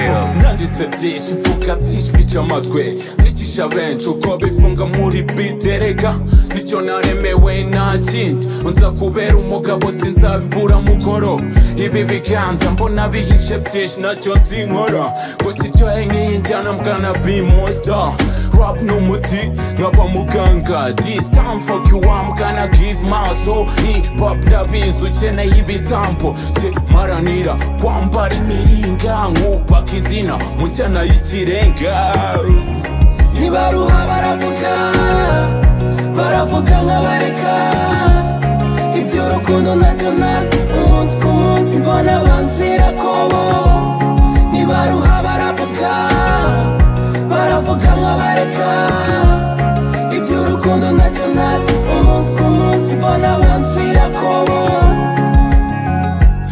byanditse byinshi mvuga byinshi bica amatwi mwigisha benshi uko bifunga muri bite rega nicyo naremewe nta kindi nza kubera umugabo sinzabibura mugoro ibi biganza mbona bihishe byinshi nacyo nzinkora ngo kiryohe nk'iyi njyana mbwana bimosta rap ni umuti nkaba muganga this time fuck you I'm gonna give my soul hip hop ndabizi ukeneye ibitambo jye maranira kwambara imiringa nkubaka izina mu njyana y'ikirenga ntibaruha baravuga baravuga nkabareka iby'urukundo ntacyo nazi umunsi ku munsi mbona banzira kobo ntibaruha baravuga baravuga nkabareka iby'urukundo ntacyo nazi umunsi ku munsi mbona banzira kobo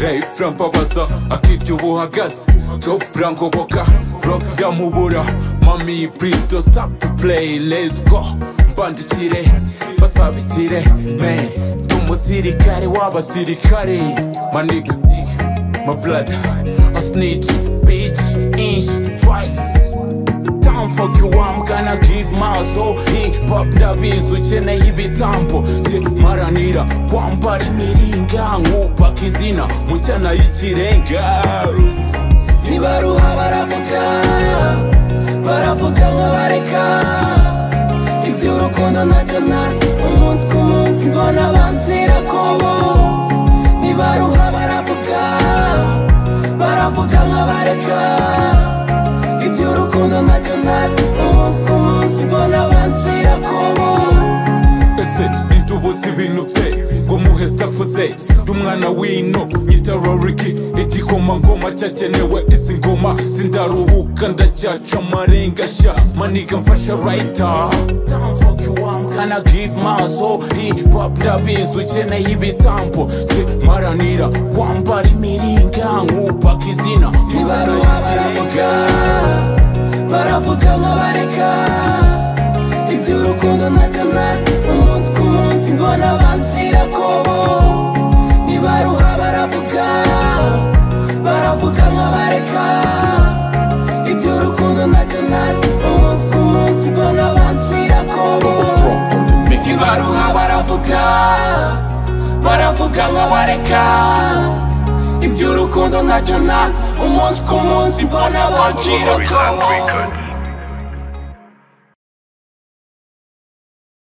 Ray Frambabaza akirya ubu uhagaze Job Frankoboka Rob Yamubura Mami please don't stop to play let's go mbandikire basabikire man ndi umusirikare w'abasirikare maniga my blood a snitch bitch inch twice Down fuck you, I'm gonna give my soul Hip hop ndabizi ukeneye ibitambo Jye maranira kwambara imiringa Nkubaka izina mu njyana y'ikirenga ntibaruha baravuga baravuga nkabareka iby'urukundo ntacyo nazi umunsi ku munsi mbona banzira kobo ntibaruha baravuga baravuga nkabareka iby'urukundo ntacyo nazi umunsi ku munsi mbona banzira kobo ese intubuza ibintu bye ngo muhe stafu ze ndi umwana w'ino nyita roriki igikomangoma cyakenewe izi ngoma sindaruhuka ndacyaca amarenga sha maniga mfasha rayita Gonna give my soul Hip hop ndabizi ukeneye ibitambo Jye maranira kwambara imiringa Nkubaka izina mu njyana ntibaruha baravuga baravuga nkabareka iby'urukundo ntacyo nazi umunsi ku munsi mbona banzira kobo ntibaruha baravuga baravuga nkabareka iby'urukundo ntacyo nazi umunsi ku munsi mbona banzira kobo ntibaruha baravuga baravuga nkabareka iby'urukundo ntacyo nazi umunsi ku munsi mbona banzira kobo Records.